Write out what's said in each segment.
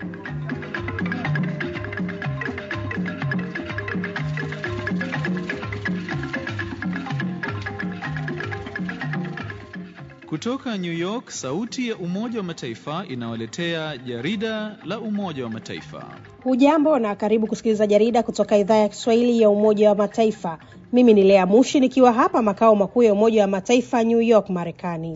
Kutoka New York, sauti ya Umoja wa Mataifa inawaletea jarida la Umoja wa Mataifa. Hujambo na karibu kusikiliza jarida kutoka idhaa ya Kiswahili ya Umoja wa Mataifa. Mimi ni Lea Mushi nikiwa hapa makao makuu ya Umoja wa Mataifa New York, Marekani.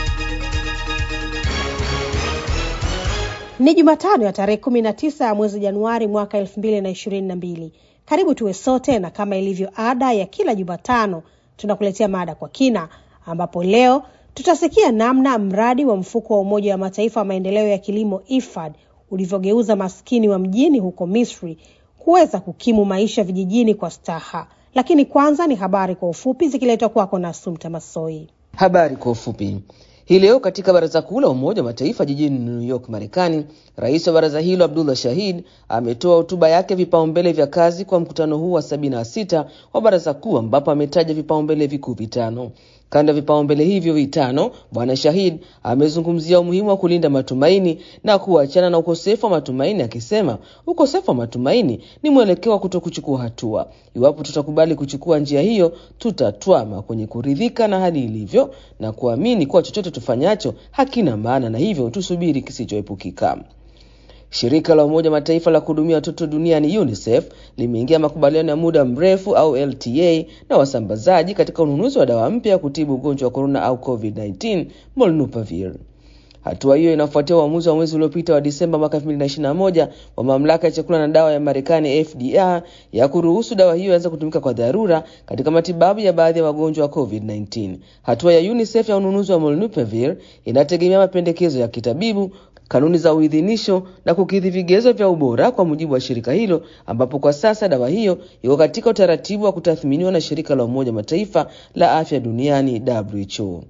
Ni Jumatano ya tarehe kumi na tisa ya mwezi Januari mwaka elfu mbili na ishirini na mbili. Karibu tuwe sote, na kama ilivyo ada ya kila Jumatano tunakuletea mada kwa kina, ambapo leo tutasikia namna mradi wa mfuko wa Umoja wa Mataifa wa maendeleo ya kilimo IFAD ulivyogeuza maskini wa mjini huko Misri kuweza kukimu maisha vijijini kwa staha. Lakini kwanza ni habari kwa ufupi zikiletwa kwako na Sumta Masoi. Habari kwa ufupi. Hii leo katika Baraza Kuu la Umoja wa Mataifa jijini New York, Marekani, rais wa baraza hilo Abdullah Shahid ametoa hotuba yake vipaumbele vya kazi kwa mkutano huu wa sabini na sita wa Baraza Kuu, ambapo ametaja vipaumbele vikuu vitano. Kando ya vipaumbele hivyo vitano, Bwana Shahid amezungumzia umuhimu wa kulinda matumaini na kuachana na ukosefu wa matumaini, akisema ukosefu wa matumaini ni mwelekeo wa kuto kuchukua hatua. Iwapo tutakubali kuchukua njia hiyo, tutatwama kwenye kuridhika na hali ilivyo na kuamini kuwa chochote tufanyacho hakina maana, na hivyo tusubiri kisichoepukika. Shirika la Umoja Mataifa la kuhudumia watoto duniani UNICEF limeingia makubaliano ya muda mrefu au LTA na wasambazaji katika ununuzi wa dawa mpya ya kutibu ugonjwa wa korona au COVID-19 Molnupiravir. Hatua hiyo inafuatia uamuzi wa mwezi uliopita wa Disemba mwaka 2021 wa mamlaka ya chakula na dawa ya Marekani FDA ya kuruhusu dawa hiyo ianze kutumika kwa dharura katika matibabu ya baadhi ya wagonjwa wa COVID-19. Hatua ya UNICEF ya ununuzi wa Molnupiravir inategemea mapendekezo ya kitabibu kanuni za uidhinisho na kukidhi vigezo vya ubora kwa mujibu wa shirika hilo, ambapo kwa sasa dawa hiyo iko katika utaratibu wa kutathminiwa na shirika la Umoja Mataifa la afya duniani WHO.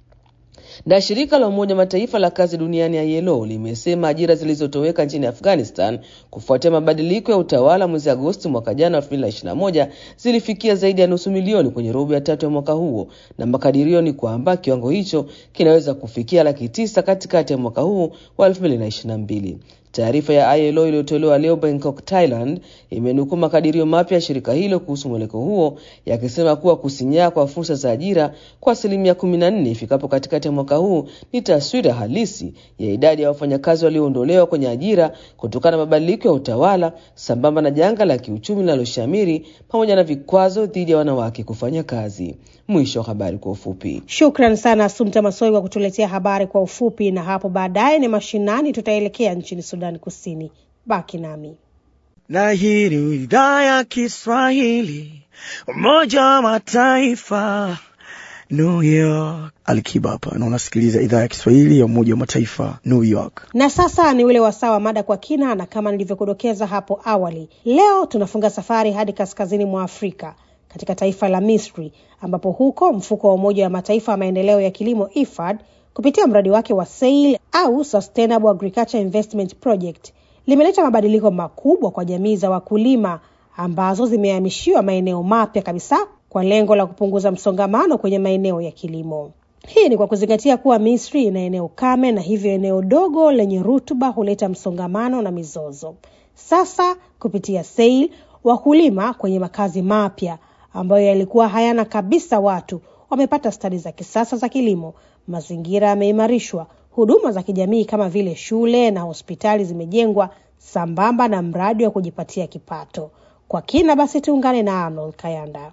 Na shirika la Umoja Mataifa la kazi duniani ILO limesema ajira zilizotoweka nchini Afghanistan kufuatia mabadiliko ya utawala mwezi Agosti mwaka jana 2021 zilifikia zaidi ya nusu milioni kwenye robo ya tatu ya mwaka huo, na makadirio ni kwamba kiwango hicho kinaweza kufikia laki tisa katikati ya mwaka huu wa 2022. Taarifa ya ILO iliyotolewa leo Bangkok, Thailand, imenukuu makadirio mapya ya shirika hilo kuhusu mweleko huo yakisema kuwa kusinyaa kwa fursa za ajira kwa asilimia 14 ifikapo katikati ya mwaka huu ni taswira halisi ya idadi ya wafanyakazi walioondolewa kwenye ajira kutokana na mabadiliko ya utawala sambamba na janga la kiuchumi linaloshamiri pamoja na vikwazo dhidi ya wanawake kufanya kazi. Mwisho wa habari kwa ufupi. Shukran sana Asumta Masoi kwa kutuletea habari kwa ufupi, na hapo baadaye ni mashinani, tutaelekea nchini Sudan Kusini. Baki nami na hii ni idhaa ya Kiswahili Umoja wa Mataifa New York. Alikiba hapa na unasikiliza idhaa ya Kiswahili ya Umoja wa Mataifa New York. Na sasa ni ule wasaa wa mada kwa kina, na kama nilivyokudokeza hapo awali, leo tunafunga safari hadi kaskazini mwa Afrika katika taifa la Misri ambapo huko mfuko wa Umoja wa Mataifa wa maendeleo ya kilimo IFAD kupitia mradi wake wa SAIL au Sustainable Agriculture Investment Project limeleta mabadiliko makubwa kwa jamii za wakulima ambazo zimehamishiwa maeneo mapya kabisa kwa lengo la kupunguza msongamano kwenye maeneo ya kilimo. Hii ni kwa kuzingatia kuwa Misri ina eneo kame na hivyo eneo dogo lenye rutuba huleta msongamano na mizozo. Sasa kupitia SAIL wakulima kwenye makazi mapya ambayo yalikuwa hayana kabisa watu wamepata stadi za kisasa za kilimo, mazingira yameimarishwa, huduma za kijamii kama vile shule na hospitali zimejengwa, sambamba na mradi wa kujipatia kipato. Kwa kina basi, tuungane na Arnold Kayanda.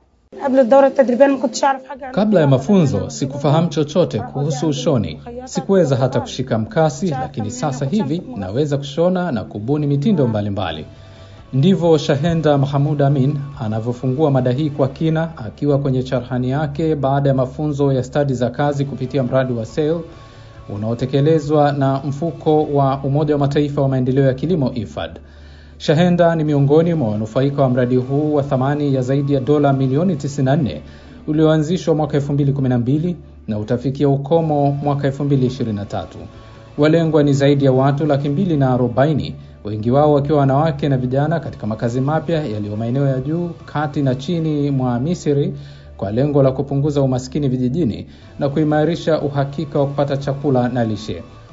Kabla ya mafunzo sikufahamu chochote kuhusu ushoni, sikuweza hata kushika mkasi, lakini sasa hivi naweza kushona na kubuni mitindo mbalimbali mbali. Ndivyo Shahenda Mahamud Amin anavyofungua mada hii kwa kina akiwa kwenye charhani yake baada ya mafunzo ya stadi za kazi kupitia mradi wa SAIL unaotekelezwa na mfuko wa Umoja wa Mataifa wa maendeleo ya kilimo IFAD. Shahenda ni miongoni mwa wanufaika wa mradi huu wa thamani ya zaidi ya dola milioni 94 ulioanzishwa mwaka 2012 na utafikia ukomo mwaka 2023. Walengwa ni zaidi ya watu laki mbili na arobaini wengi wao wakiwa wanawake na vijana katika makazi mapya yaliyo maeneo ya juu, kati na chini mwa Misri kwa lengo la kupunguza umaskini vijijini na kuimarisha uhakika wa kupata chakula na lishe.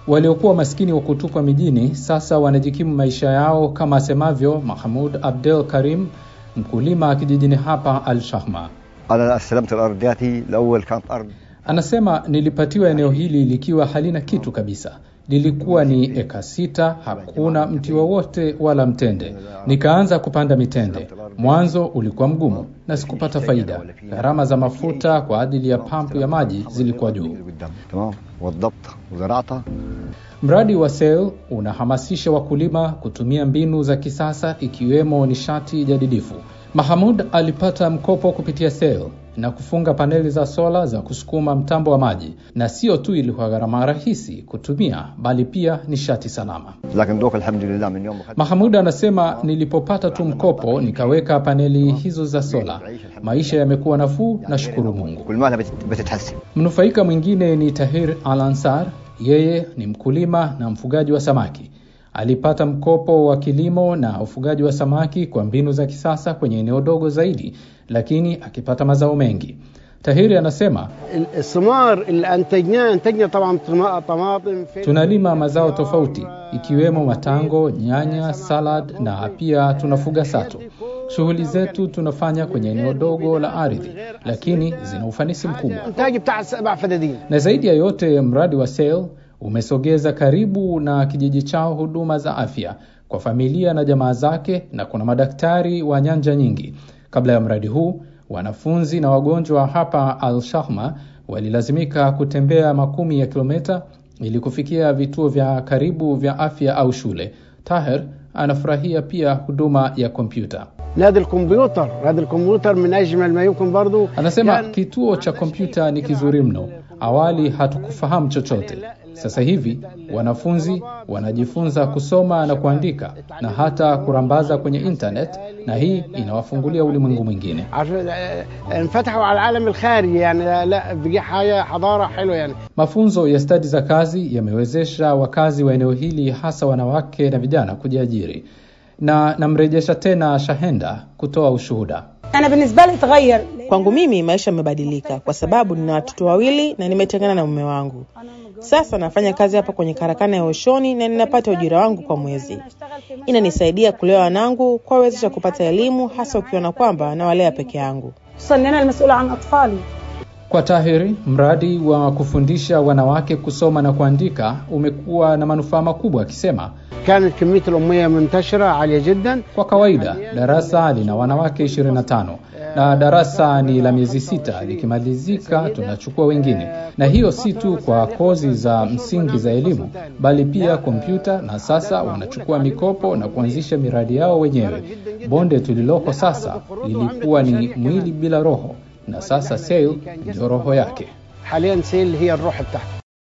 Waliokuwa maskini wa kutupwa mijini sasa wanajikimu maisha yao, kama asemavyo Mahmud Abdel Karim, mkulima kijijini hapa Al Shahma. أنا استلمت الأرض دياتي الأول كانت أرض Anasema nilipatiwa eneo hili likiwa halina kitu kabisa. Lilikuwa ni eka sita, hakuna mti wowote wala mtende. Nikaanza kupanda mitende. Mwanzo ulikuwa mgumu na sikupata faida. Gharama za mafuta kwa ajili ya pampu ya maji zilikuwa juu. قدام تمام وضبط وزرعتها Mradi wa SEL unahamasisha wakulima kutumia mbinu za kisasa ikiwemo nishati jadidifu. Mahamud alipata mkopo kupitia SEL na kufunga paneli za sola za kusukuma mtambo wa maji, na sio tu ilikuwa gharama rahisi kutumia, bali pia nishati salama. لكن دوك الحمد لله من يوم ما أخذت Mahamud anasema nilipopata tu mkopo nikaweka paneli hizo za sola, maisha yamekuwa nafuu, nashukuru Mungu. كل مالها بتت- بتتحسن Mnufaika mwingine ni Tahir Al Ansar. Yeye ni mkulima na mfugaji wa samaki. Alipata mkopo wa kilimo na ufugaji wa samaki kwa mbinu za kisasa kwenye eneo dogo zaidi, lakini akipata mazao mengi. Tahiri anasema الثمار اللي انتجناه انتجنا طبعا طما- طماطم فلفل tunalima mazao tofauti ikiwemo matango, nyanya, salad na pia tunafuga sato. Shughuli zetu tunafanya kwenye eneo dogo la ardhi, lakini zina ufanisi mkubwa. انتاج بتاع سبع فدادين Na zaidi ya yote, mradi wa SAIL umesogeza karibu na kijiji chao huduma za afya kwa familia na jamaa zake, na kuna madaktari wa nyanja nyingi. Kabla ya mradi huu, wanafunzi na wagonjwa hapa Al Shahma walilazimika kutembea makumi ya kilomita ili kufikia vituo vya karibu vya afya au shule. Taher anafurahia pia huduma ya kompyuta. نادي الكمبيوتر نادي الكمبيوتر من اجمل ما يمكن برضو Anasema كان- kituo cha kompyuta ni kizuri mno. Awali hatukufahamu chochote. Sasa hivi wanafunzi wanajifunza kusoma na kuandika na hata kurambaza kwenye internet, na hii inawafungulia ulimwengu mwingine. عشان آه، انفتحوا على العالم الخارجي يعني لا- لا بقي حاجه حضاره حلوه يعني Mafunzo ya stadi za kazi yamewezesha wakazi wa eneo hili, hasa wanawake na vijana, kujiajiri. Na namrejesha tena Shahenda kutoa ushuhuda. أنا بالنسبة لي تغير Kwangu mimi maisha yamebadilika kwa sababu nina watoto wawili na nimetengana na mume wangu. Sasa nafanya kazi hapa kwenye karakana ya ushoni na ninapata ujira wangu kwa mwezi. Inanisaidia kulea wanangu, kuwawezesha kupata elimu, hasa ukiona kwamba nawalea peke yangu. خصوصا أن أنا المسؤولة عن أطفالي Kwa Tahiri, mradi wa kufundisha wanawake kusoma na kuandika umekuwa na manufaa makubwa, akisema كانت كميه الاميه منتشره عاليه جدا kwa kawaida darasa lina wanawake 25 na darasa ni la miezi sita, likimalizika tunachukua wengine, na hiyo si tu kwa kozi za msingi za elimu, bali pia kompyuta, na sasa wanachukua mikopo na kuanzisha miradi yao wenyewe. Bonde tuliloko sasa lilikuwa ni mwili bila roho, na sasa SAIL ndio roho yake. حاليا سيل هي الروح بتاعها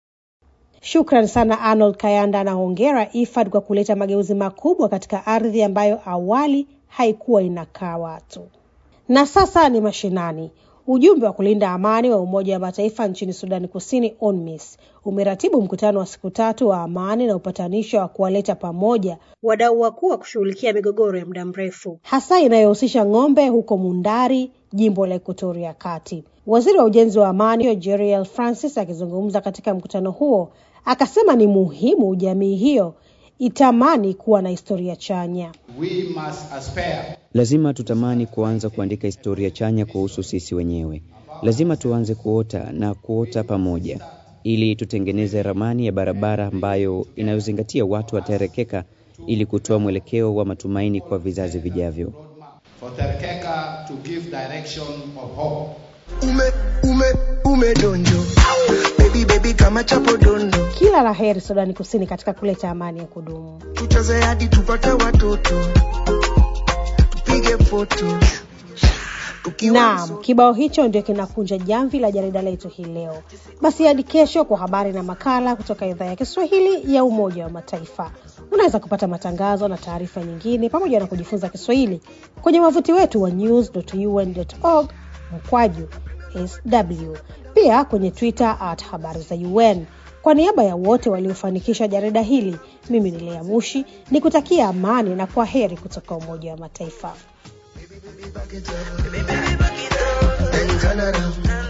Shukran sana Arnold Kayanda na hongera IFAD kwa kuleta mageuzi makubwa katika ardhi ambayo awali haikuwa inakaa watu. Na sasa ni mashinani. Ujumbe wa kulinda amani wa Umoja wa Mataifa nchini Sudani Kusini, UNMISS, umeratibu mkutano wa siku tatu wa amani na upatanisho wa kuwaleta pamoja wadau wakuu wa kushughulikia migogoro ya muda mrefu, hasa inayohusisha ng'ombe huko Mundari, jimbo la Ekuatoria Kati. Waziri wa ujenzi wa amani Jeriel Francis akizungumza katika mkutano huo akasema ni muhimu jamii hiyo itamani kuwa na historia chanya. We must aspire Lazima tutamani kuanza kuandika historia chanya kuhusu sisi wenyewe. Lazima tuanze kuota na kuota pamoja, ili tutengeneze ramani ya barabara ambayo inayozingatia watu watarekeka, ili kutoa mwelekeo wa matumaini kwa vizazi vijavyo. for Terkeka to give direction of hope. ume ume ume donjo baby baby kama chapo dondo Kila la heri Sudani Kusini katika kuleta amani ya kudumu. tucheze hadi tupate watoto tupige foto tukiwa Naam, kibao hicho ndio kinakunja jamvi la jarida letu hii leo. Basi hadi kesho kwa habari na makala kutoka idhaa ya Kiswahili ya Umoja wa Mataifa. Unaweza kupata matangazo na taarifa nyingine pamoja na kujifunza Kiswahili kwenye wavuti wetu wa news.un.org mkwaju sw, pia kwenye Twitter at habari za UN. Kwa niaba ya wote waliofanikisha jarida hili, mimi ni Lea Mushi ni kutakia amani na kwa heri kutoka Umoja wa Mataifa. then turn around